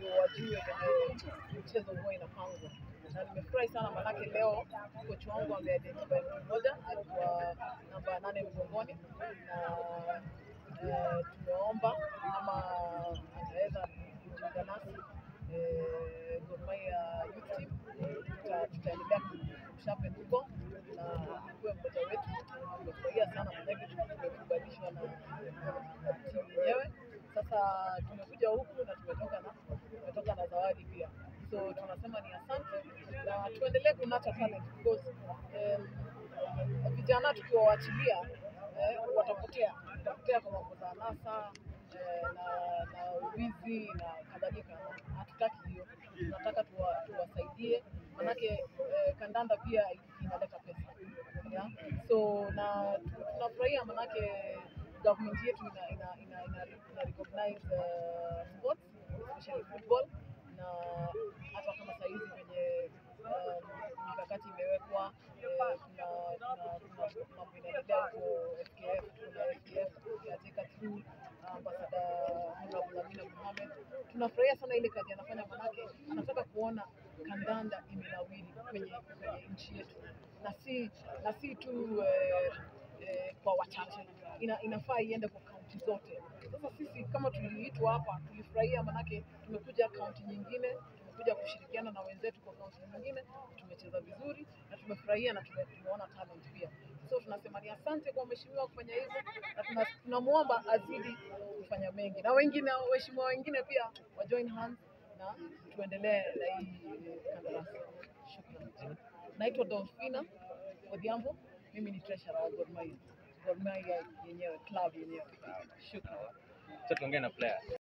ndio wajue venye mchezo huwa inapangwa na nimefurahi sana manake leo kocha wangu ameidentify mtu mmoja alikuwa namba nane mgongoni na eh, tumeomba ama ataweza kujiunga nasi eh, Gor Mahia youth team Tuta- tutaendelea kumshapen huko na akuwe mmoja wetu. Tumefurahia sana manake tumekubalishwa na na timu yenyewe. Sasa tumekuja huku na tumetoka na tumetoka na zawadi pia, so tunasema ni asante na tuendelee kunata talent because um, vijana tukiwaachilia eh, watapotea watapotea kwa mambo za anasa eh, na na uwizi na kadhalika. Na Hatutaki hiyo, tunataka tuwa, tuwasaidie manake eh, kandanda pia inaleta pesa yeah? So na tu- tunafurahia manake government yetu ina, ina, ina, ina, ina recognize uh, sports especially football na hata kama sahizi venye um, mikakati imewekwa eh, kuna kuna kuna mambo inaendelea huko FKF kuna FKF katika through ambasada Honorable Amina Mohamed. Tunafurahia sana ile kazi anafanya, manake anataka kuona kandanda imenawiri kwenye kwenye nchi yetu na si na si tu eh, eh, kwa wachache, ina, inafaa iende kwa kaunti zote. Sasa sisi kama tuliitwa hapa tulifurahia, manake tumekuja kaunti nyingine, tumekuja kushirikiana na wenzetu kwa kaunti nyingine, tumecheza vizuri na tumefurahia na tume, tumeona talent pia. So tunasema ni asante kwa mheshimiwa kufanya hivyo, na tuna- tunamwomba azidi kufanya mengi, na wengine waheshimiwa wengine pia wa join hands na tuendelee na hii kandarasi. Shukrani. Naitwa Dolphina Odhiambo, mimi ni treasurer wa Gor Mahia, Gor Mahia yenyewe, club yenyewe. Shukrani. Sasa tuongee na player.